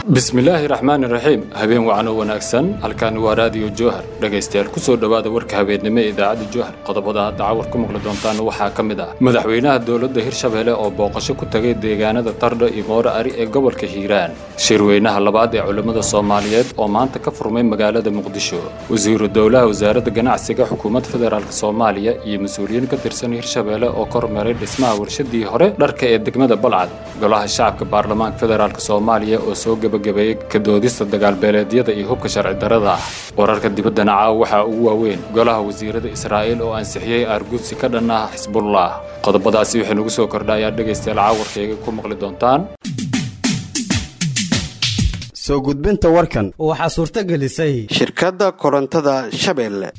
bismillaahi raxmaani raxiim habeen wacno wanaagsan halkaani waa raadiyo jowhar dhegaystayaal kusoo dhowaada warka habeennimo ee idaacadda jowhar qodobada hadda cawar ku maqli doontaan waxaa ka mid ah madaxweynaha dowladda hirshabelle oo booqasho ku tagay deegaanada tardho iyo moore ari ee gobolka hiiraan shirweynaha labaad ee culimmada soomaaliyeed oo maanta ka furmay magaalada muqdisho wasiiru dowlaha wasaaradda ganacsiga xukuumadda federaalk soomaaliya iyo mas-uuliyiin ka tirsan hirshabelle oo ka hormaray dhismaha warshadii hore dharka ee degmada balcad golaha shacabka baarlamaanka federaalk soomaaliya oo soo gebagabeeyey ka doodista dagaalbeeleedyada iyo hubka sharci darada ah wararka dibaddana caawa waxaa ugu waaweyn golaha wasiirada israa'iil oo ansixiyey aargudsi ka dhan ah xisbullah qodobadaasi waxay nagu soo kordha ayaa dhegaystayaal caawarkayga ku maqli doontaan soo gudbinta warkan waxaa suurto gelisay shirkadda korontada shabeelle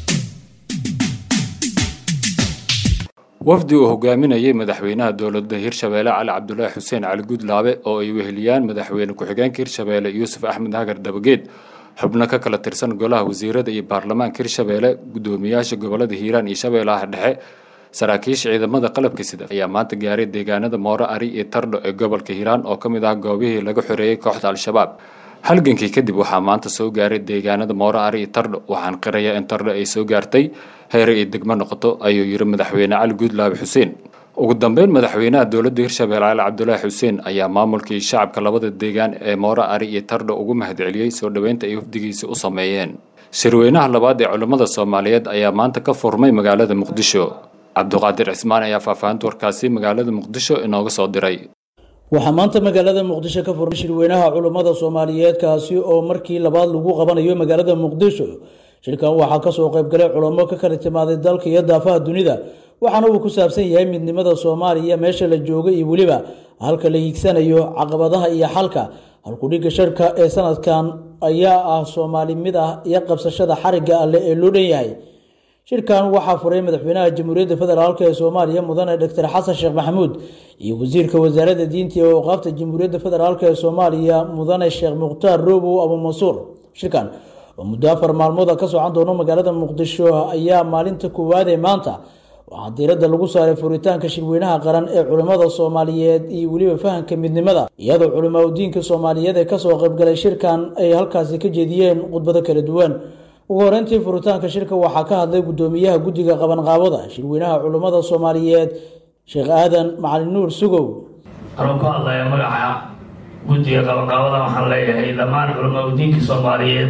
wafdi uu hogaaminayay madaxweynaha dowladda hirshabeelle cali cabdulaahi xuseen cali gudlaabe oo ay weheliyaan madaxweyne ku-xigeenka hirshabeelle yuusuf axmed hagar dabageed xubno ka kala tirsan golaha wasiirada iyo baarlamaanka hirshabeelle guddoomiyaasha gobolada hiiraan iyo shabeellaha dhexe saraakiisha ciidamada qalabka sida ayaa maanta gaaray deegaanada moore ari iyo tardho ee gobolka hiiraan oo ka mid ah goobihii laga xoreeyey kooxda al-shabaab halgankii kadib waxaa maanta soo gaaray deegaanada moore ari iyo tardho waxaan qirayaa in tardho ay soo gaartay heere ay degmo noqoto ayuu yidhi madaxweyne cali guudlaabe xuseen ugu dambeyn madaxweynaha dowladda hirshabelle cali cabdulaahi xuseen ayaa maamulkii shacabka labada deegaan ee moore ari iyo tardho ugu mahadceliyey soo dhoweynta ay wafdigiisa u sameeyeen shirweynaha labaad ee culimmada soomaaliyeed ayaa maanta ka furmay magaalada muqdisho cabduqaadir cismaan ayaa faahfaahinta warkaasi magaalada muqdisho inooga soo diray waxaa maanta magaalada muqdisho ka furmay shirweynaha culummada soomaaliyeed kaasi oo markii labaad lagu qabanayo magaalada muqdisho shirkan waxaa kasoo qaybgalay culamo ka kala timaaday dalka iyo daafaha dunida waxaana uu ku saabsan yahay midnimada soomaaliya meesha la jooga iyo weliba halka la hiigsanayo caqabadaha iyo xalka halkudhigga sharka ee sanadkan ayaa ah soomaali mid ah iyo qabsashada xarigga alleh ee loo dhan yahay shirkan waxaa furay madaxweynaha jamhuuriyadda federaalk ee soomaaliya mudane doctor xasan sheekh maxamuud iyo wasiirka wasaaradda diinta ee awqaafta jamhuuriyadda federaalk ee soomaaliya mudane sheekh mukhtaar roobow abumansuur shirkan oo muddo afar maalmooda ka socan doono magaalada muqdisho ayaa maalinta koowaad ee maanta waxaa diiradda lagu saaray furitaanka shirweynaha qaran ee culimmada soomaaliyeed iyo weliba fahamka midnimada iyadoo culimaa udiinka soomaaliyeed ee kasoo qaybgalay shirkan ay halkaasi ka jeediyeen khudbado kala duwan ugu horeyntii furitaanka shirka waxaa ka hadlay guddoomiyaha guddiga qabanqaabada shirweynaha culimmada soomaaliyeed sheekh aadan macalin nuur sugow anuu ku hadlaya magaca guddiga qabanqaabada waxaan leeyahay dhammaan culamaa udiinka soomaaliyeed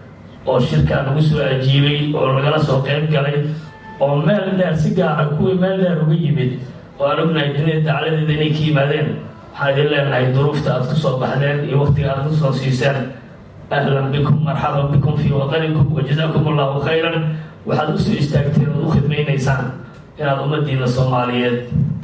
oo shirkaa nagu soo ajiibay oo lagala soo qayb galay oo meel dheer si gaara kuwii meel dheer uga yimid oo aan ognahay dunida dacladeeda inay ka yimaadeen waxaan idin leenahay duruufta aad ku soo baxdeen iyo wakhtiga aad ku soo siiseen ahlan bikum marxaban bikum fii wadanikum wajazaakum allahu khayran waxaad usoo istaagteen ood u khidmaynaysaan inaad ummadiina soomaaliyeed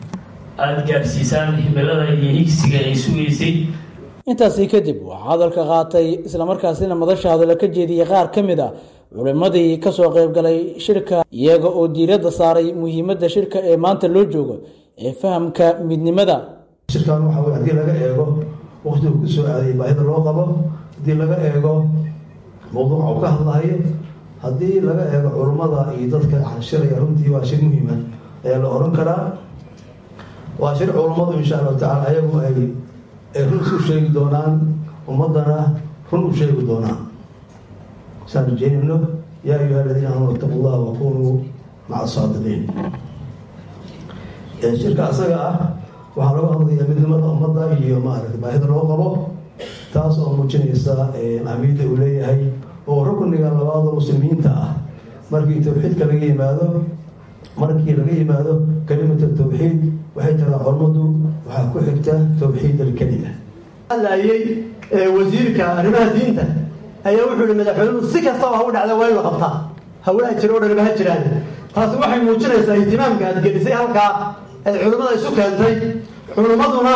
aada gaadhsiisaan himilada iyo higsiga ay sugaysay intaasi kadib waxaa hadalka qaatay islamarkaasina madasha hadallo ka jeediyey qaar ka mid a culimmadii kasoo qaybgalay shirka iyaga oo diiradda saaray muhiimadda shirka ee maanta loo joogo ee fahamka midnimada shirkan waxaa wey haddii laga eego waktigu ku soo aaday baahida loo qabo haddii laga eego mawduuca uu ka hadlahayo haddii laga eego culummada iyo dadka shiraya runtii waa shir muhiima ayaa la oran karaa waa shir culummadu insha allahu tacala ayagu ay ay run isu sheegi doonaan ummadana run u sheegi doonaan saan rajeynayno yaa ayuha aladiina aamanu itaqu llaha wakunuu maca saadiqiin shirka asaga ah waxaa lagu hadlayaa midnimada ummadda iyo maaragta baahida loo qabo taas oo muujinaysa ahmiyadda uu leeyahay oo rukniga labaada muslimiinta ah markii towxiidka laga yimaado markii laga yimaado kalimata tawxiid waxay taraa culummadu waxaa ku xigta towxiid alkelima hadlaayey wasiirka arrimaha diinta ayaa wuxuu yihi madaxweynuhu si kastaba ha u dhacda waa in la qabtaa hawlaha jira o dhanba ha jiraan taasi waxay muujinaysaa ihtimaamka aad gelisay halkaa ee culimmada isu keentay culimmaduna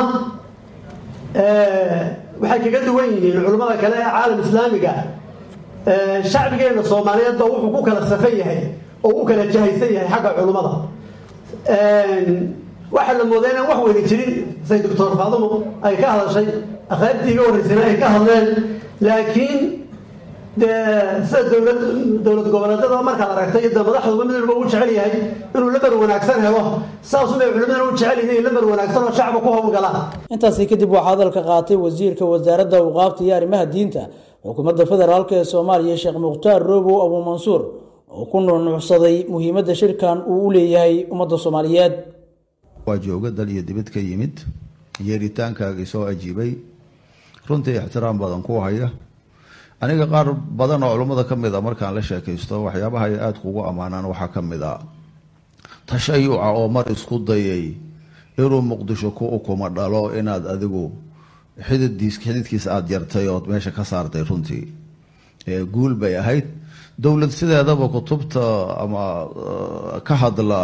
waxay kaga duwan yihiin culimmada kale ee caalam islaamiga shacbigeena soomaaliyeed ba wuxuu ku kala safan yahay oo u kala jahaysan yahay xagga culimmada waxaa la moodaa inaan wax weyni jirin say doctor faadumo ay ka hadashay akhaartii iga horreysayna ay ka hadleen laakiin dee sida dowlad dowlad goboleedyada markaad aragtay iyo madaxduba mid walba uu jecel yahay inuu lamar wanaagsan helo saasubay culimadana u jecel yihiin lamar wanaagsan oo shacba ku howlgala intaasi kadib waxaa hadalka qaatay wasiirka wasaaradda awqaafta iyo arrimaha diinta xukuumadda federaalk ee soomaaliya sheekh mukhtaar roobow abuu mansuur oo ku nuunuucsaday muhiimadda shirkan uu u leeyahay ummadda soomaaliyeed waa jooga dal iyo dibad ka yimid yeeritaankaagii soo ajiibay runtii ixtiraam badan ku haya aniga qaar badan oo culummada ka mid a markaan la sheekaysto waxyaabaha ay aada kugu ammaanaan waxaa ka mid a tashayuca oo mar isku dayay inuu muqdisho ku ukuma dhalo inaad adigu xididdiis xididkiisa aada jartay ood meesha ka saartay runtii guul bay ahayd dowlad sideedaba kutubta ama ka hadla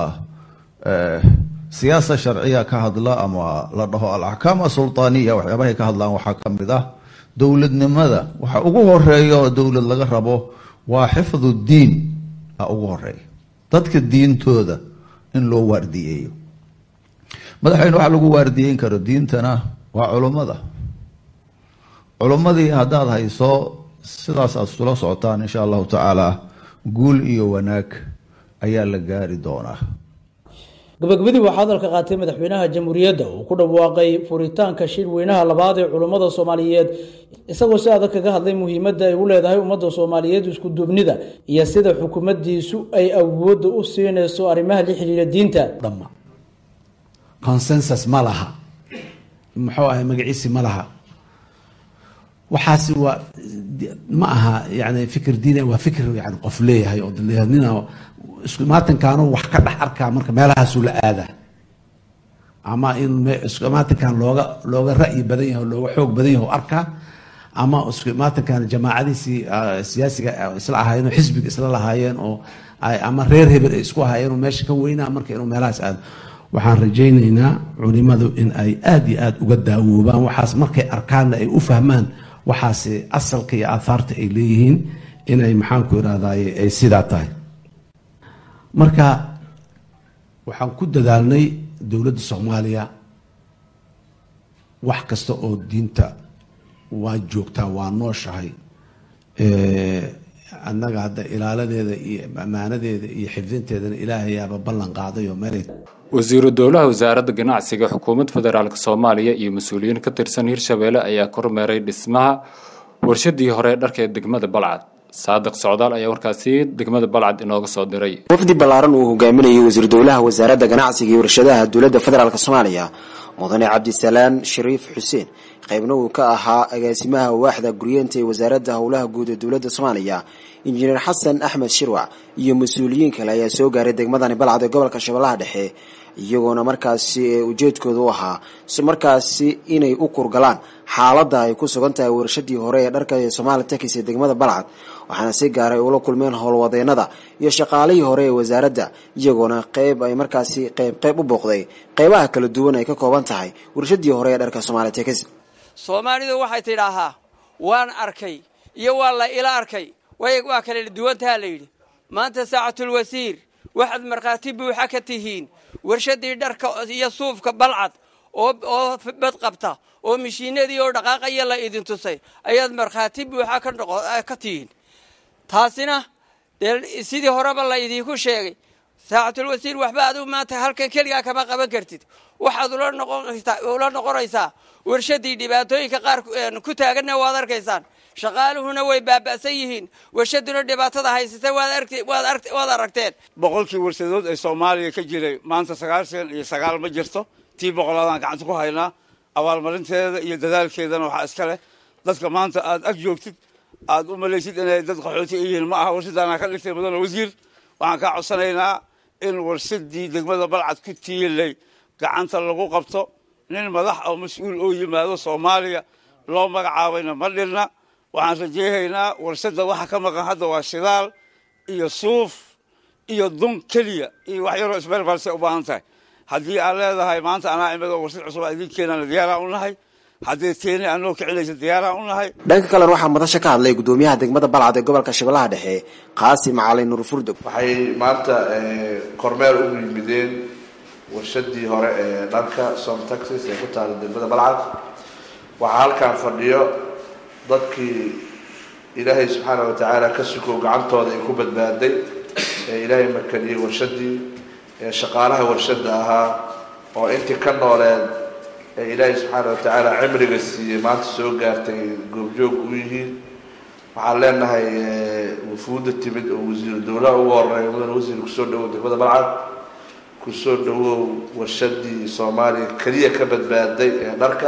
siyaasa sharciya ka hadla ama la dhaho alaxkaam asultaaniya waxyaabahay ka hadlaan waxaa ka mid ah dowladnimada waxa ugu horeeya oo dowlad laga rabo waa xifdu diin a ugu horeeya dadka diintooda in loo waardiyeeyo madaxweyne waxaa lagu waardiyeyn karo diintana waa culummada culummadii haddaad hayso sidaas aad isula socotaan insha allahu tacaala guul iyo wanaag ayaa la gaari doonaa gabagabadii waxaa hadalka qaatay madaxweynaha jamhuuriyadda uu ku dhawaaqay furitaanka shir weynaha labaad ee culummada soomaaliyeed isagoo si adag kaga hadlay muhiimadda ay u leedahay ummadda soomaaliyeed isku duubnida iyo sida xukuumaddiisu ay awoodda u siinayso arrimaha la xidhiira diinta dhamma consensus ma laha muxuu ahay magaciisi ma laha waxaasi waa ma aha yani fikir diin waa fikir yani qof leeyahay oo nina isku imaatinkaanu wax ka dhex arkaa marka meelahaasuu la aadaa ama in isku imaatinkan looga looga ra'yi badan yahay looga xoog badan yahay arkaa ama isku imaatinkan jamaacadiisii siyaasiga isla ahaayeen oo xisbiga isla lahaayeen oo ama reer hebel ay isku ahaayeen oo meesha ka weynaa marka inuu meelahaas aado waxaan rajaynaynaa culimadu in ay aada iyo aada uga daawoobaan waxaas markay arkaanna ay u fahmaan waxaasi asalka iyo aahaarta ay leeyihiin inay maxaanku irahdaye ay sidaa tahay marka waxaan ku dadaalnay dowladda soomaaliya wax kasta oo diinta waa joogtaa waa nooshahay annaga hadda ilaaladeeda iyo ammaanadeeda iyo xifdinteedana ilaahayaaba ballan qaaday oo meelay wasiiru dowlaha wasaaradda ganacsiga xukuumadda federaalk soomaaliya iyo mas-uuliyiin ka tirsan hirshabeelle ayaa kormeeray dhismaha warshadii hore dharka ee degmada balcad saadiq socdaal ayaa warkaasi degmada balcad inooga soo diray wafdi ballaaran uu hogaaminayay wasiir dowlaha wasaaradda ganacsiga iyo warshadaha dowladda federaalk soomaaliya mudane cabdisalaan shariif xuseen qaybna uu ka ahaa agaasimaha waaxda guryeenta ee wasaaradda howlaha guud ee dowladda soomaaliya injineer xasan axmed shirwac iyo mas-uuliyiin kale ayaa soo gaaray degmadani balcad ee gobolka shabeellaha dhexe iyagoona markaasi ujeedkooda u ahaa markaasi inay u kurgalaan xaaladda ay ku sugan tahay warshadii hore ee dharka ee somaali takis ee degmada balcad waxaana si gaaray ula kulmeen howlwadeenada iyo shaqaalihii hore ee wasaaradda iyagoona qeyb ay markaasi qeyb qeyb u booqday qeybaha kala duwan ay ka kooban tahay warshadii hore ee dharka somaali takis soomaalidu waxay tidhaahaa waan arkay iyo waa la ila arkay waa kala duwantaha la yidhi maanta saacatulwasiir waxaad markhaati buuxa ka tihiin warshadii dharka iyo suufka balcad oo bad qabta oo mishiinadii oo dhaqaaqaya la idin tusay ayaad markhaati buuxa ka tihiin taasina dee sidii horeba la idinku sheegay saacatulwasiir waxba adigu maanta halkan keligaa kama qaban kartid waxaad ula noqonaysaa warshadii dhibaatooyinka qaar ku taaganna waad arkaysaan shaqaaluhuna way baaba'san yihiin warshaduna dhibaatada haysata waad aragteen boqolkii warsadood ee soomaaliya ka jiray maanta sagaashan iyo sagaal ma jirto tii boqolaadaan gacanta ku haynaa abaalmarinteeda iyo dadaalkeedana waxaa iska leh dadka maanta aad ag joogtid aad u malaysid inay dad qaxooti yihiin ma aha warshadaana ka dhigtay mudane wasiir waxaan kaa codsanaynaa in warshadii degmada balcad ku tiilay gacanta lagu qabto nin madax oo mas-uul oo yimaado soomaaliya loo magacaabayna ma dhirna waxaan rajeyhaynaa warshadda waxa ka maqan hadda waa shidaal iyo suuf iyo dun keliya iyo wax yaroo isbeerbalsay u baahan tahay haddii aad leedahay maanta anaa imid oo warshad cusub aa idin keenana diyaaraan u nahay haddii teeni anoo kicinaysa diyaaraan u nahay dhanka kalena waxaa madasha ka hadlay gudoomiyaha degmada balcad ee gobolka shabeellaha dhexe qaasim cali nuur furdog waxay maanta kormeer u yimideen warshadii hore ee dharka som taxis ee ku taala degmada balcad waxaa halkan fadhiyo dadkii ilaahay subxaana wa tacaala ka sukow gacantooda ay ku badbaaday ee ilaahay makaniyey warshadii ee shaqaalaha warshada ahaa oo intii ka nooleed ee ilaahay subxaana wa tacaala cimriga siiyey maanta soo gaartay goobjoog u yihiin waxaan leenahay wufuudda timid oo wasiiru dowlaha ugu horeeya mudane wasiir kusoo dhawow degmada balcad kusoo dhawow warshadii soomaaliya keliya ka badbaaday ee dharka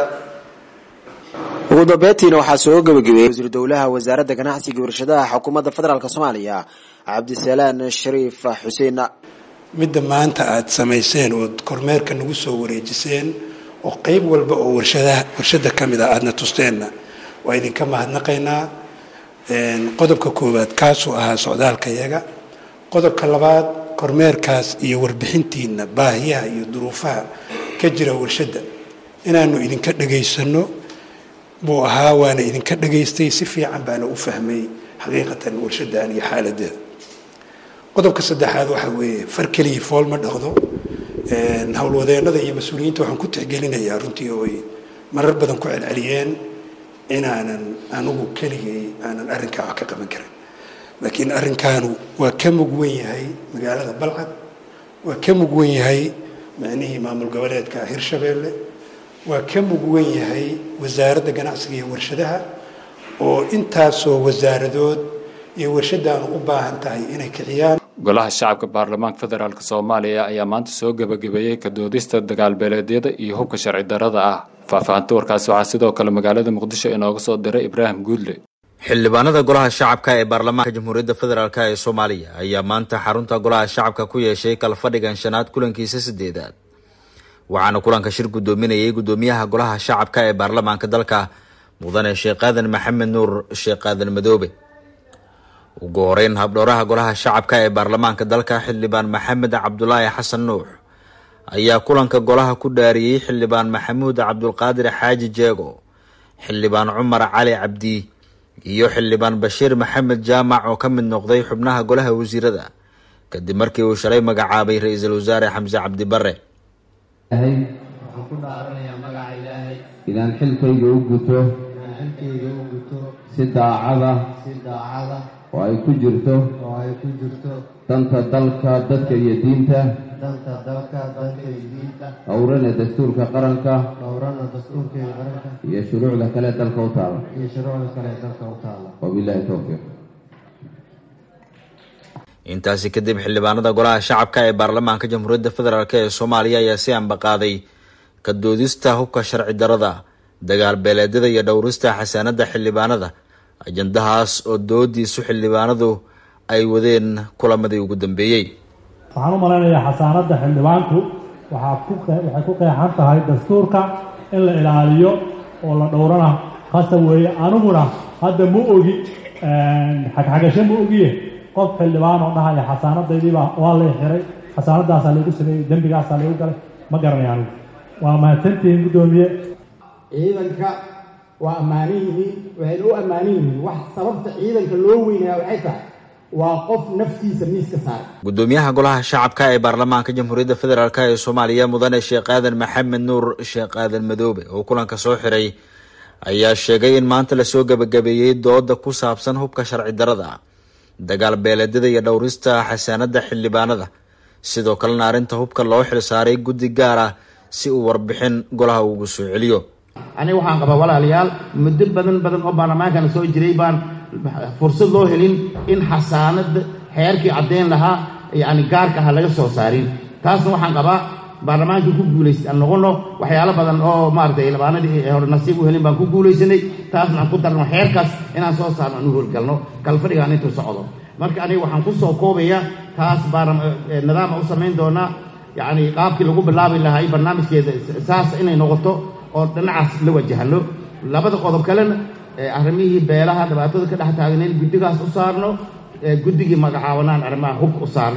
ugu dambeyntiina waxaa soo gabagabeeyey wasiiru dowlaha wasaaradda ganacsiga iyo warshadaha xukuumadda federaalk soomaaliya cabdisalaan shariif xuseen midda maanta aada samayseen ood kormeerka nagu soo wareejiseen oo qeyb walba oo warshadaha warshada ka mid a aadna tusteenna waa idinka mahadnaqaynaa qodobka koowaad kaasuu ahaa socdaalka yaga qodobka labaad kormeerkaas iyo warbixintiina baahiyaha iyo duruufaha ka jira warshadda inaanu idinka dhagaysano buu ahaa waana idinka dhagaystay si fiican baana u fahmay xaqiiqatan warshadan iyo xaaladeeda qodobka saddexaad waxaa weeye far keliya fool ma dhaqdo howlwadeenada iyo mas-uuliyiinta waxaan ku tixgelinayaa runtii oo ay marar badan ku celceliyeen inaanan anugu keligay aanan arrinkaa wax ka qaban karin laakiin arrinkaanu waa ka mug wen yahay magaalada balcad waa ka mug wen yahay macnihii maamul goboleedka hirshabeelle waa ka mug wen yahay wasaaradda ganacsiga iyo warshadaha oo intaasoo wasaaradood iyo warshadaanu u baahan tahay inay kiciyaan golaha shacabka baarlamaanka federaalk soomaaliya ayaa maanta soo gebagabeeyey ka doodista dagaalbeeleedyada iyo hubka sharci darada ah faahfaahinta warkaasi waxaa sidoo kale magaalada muqdisho inooga soo diray ibraahim guudle xildhibaanada golaha shacabka ee baarlamaanka jamhuuriyadda federaalk ee soomaaliya ayaa maanta xarunta golaha shacabka ku yeeshay kalfadhigan shanaad kulankiisa sideedaad waxaana kulanka shir guddoominayay guddoomiyaha golaha shacabka ee baarlamaanka dalka mudane sheekh aadan maxamed nuur sheekh aadan madoobe ugu horeyn habdhowraha golaha shacabka ee baarlamaanka dalka xildhibaan maxamed cabdulaahi xasan nuux ayaa kulanka golaha ku dhaariyey xildhibaan maxamuud cabdulqaadir xaaji jeego xildhibaan cumar cali cabdi iyo xildhibaan bashiir maxamed jaamac oo ka mid noqday xubnaha golaha wasiirada kadib markii uu shalay magacaabay ra-iisul wasaare xamse cabdi bare waxaan ku dhaaranayaa magaca ilaahay inaan xilkayga u guto xilkayga u guto si daacada si daacada oo ay ku jirto oo ay ku jirto danta dalka dadka iyo diinta danta dalka dadka iyo diinta dhowrana dastuurka qaranka dhowrana dastuurka iyo qaranka iyo shuruucda kale dalka u taala iyo shuruucda kale dalka u taala wabillahi towfiiq intaasi kadib xildhibaanada golaha shacabka ee baarlamaanka jamhuuriyadda federaalk ee soomaaliya ayaa si ambaqaaday ka doodista hubka sharci darada dagaal beeleedyada iyo dhowrista xasaanada xildhibaanada ajandahaas oo doodiisu xildhibaanadu ay wadeen kulamadii ugu dambeeyey waxaan u malaynayaa xasaanadda xildhibaanku waxaa ku waxay ku qeexan tahay dastuurka in la ilaaliyo oo la dhowrana qasab weeye aniguna hadda ma ogi xagxagasho ma ogiye qof xildhibaan oo dhahaya xasaanadaydiibaa waa lay xiray xasaanadaasaa laygu sameeyey dembigaasaa laygu galay ma garanaya anigu waa mahadsantihiin guddoomiye ciidanka waa ammaanan yihiin waxayna u ammaanan yihiin wax sababta ciidanka loo weynaya waxay tahay waa qof naftiisa miiska saaray guddoomiyaha golaha shacabka ee baarlamaanka jamhuuriyadda federaalk ee soomaaliya mudane sheekh aadan maxamed nuur sheekh aadan madoobe oo kulanka soo xiray ayaa sheegay in maanta lasoo gebagabeeyey dooda ku saabsan hubka sharci darada dagaal beeleedyada iyo dhowrista xasaanada xildhibaanada sidoo kalena arrinta hubka loo xilsaaray guddi gaar ah si uu warbixin golaha ugu soo celiyo aniga waxaan qabaa walaalayaal muddo badan badan oo baarlamaankana soo jiray baan fursad loo helin in xasaanada xeerkii caddeyn lahaa yacni gaarka aha laga soo saarin taasna waxaan qabaa baarlamaankii ku guulaysta aan noqono waxyaalo badan oo maaratay labaanadii hore nasiib u helin baan ku guulaysanay taasna aan ku darno xeerkaas inaan soo saarno aan u howlgalno kalfadhigaan intuu socdo marka aniga waxaan ku soo koobaya taas nidaama u samayn doonaa yacni qaabkii lagu bilaabi lahaa barnaamijkeeda saas inay noqoto oo dhinacaas la wajahano labada qodob kalena arrimihii beelaha dhibaatada ka dhex taagan in guddigaas u saarno guddigii magacaabanaan arrimaha hubka u saarno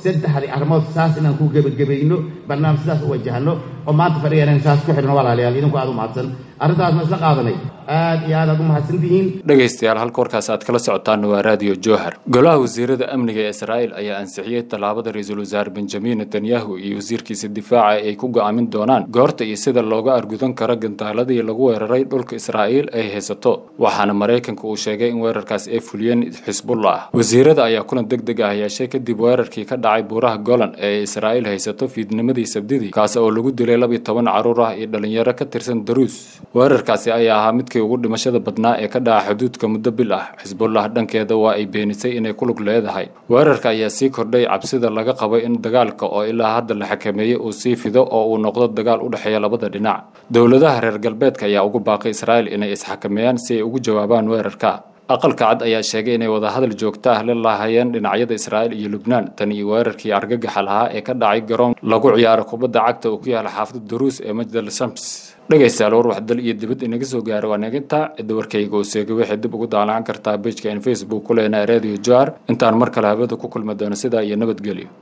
saddexdii arrimood saas inaan ku gebagabayno barnaamij sidaas u wajahno oo maanta fadhigan saas ku xidhno walaalayaal idinku aad u mahadsan arrintaasna isla qaadanay aad iyo aad aad u mahadsan tihiin dhegaystayaal halka warkaas aad kala socotaan waa raadiyo jowhar golaha wasiirada amniga ee israa'iil ayaa ansixiyey tallaabada ra-iisul wasaare benjamin netanyahu iyo wasiirkiisa difaaca ay ku go'aamin doonaan goorta iyo sida looga argudan karo gantaaladii lagu weeraray dhulka israa'iil ay haysato waxaana maraykanka uu sheegay in weerarkaas ay fuliyeen xisbullah wasiirada ayaa kulan deg deg ah yeeshay kadib weerarkii ka dhacay buuraha golan ee israa'iil haysato fiidnimadii sabdidii kaas oo lagu dilay labiyo toban carruur ah iyo dhalinyaro ka tirsan daruus weerarkaasi ayaa ahaa midkii ugu dhimashada badnaa ee ka dhaca xuduudka muddo bil ah xisbullah dhankeeda waa ay beenisay inay ku lug leedahay weerarka ayaa sii kordhay cabsida laga qabo in dagaalka oo ilaa hadda la xakameeyey uu sii fido oo uu noqdo dagaal u dhexeeya labada dhinac dowladaha reer galbeedka ayaa ugu baaqay israa'iil inay isxakameeyaan si ay ugu jawaabaan weerarka aqalka cad ayaa sheegay inay wadahadal joogto ah la laahayeen dhinacyada israa'iil iyo lubnaan tan iyo weerarkii argagaxa lahaa ee ka dhacay garoon lagu ciyaaro kubadda cagta oo ku yaala xaafada daruus ee majdal shams dhegaystayaal war waxdal iyo dibad inaga soo gaara waa naginta cidda warkayga oo seega waxay dib ugu daalaan kartaa bejka in facebook ku leenahay radio jar intaan mar kale habada ku kulmi doono sidaa iyo nabadgelyo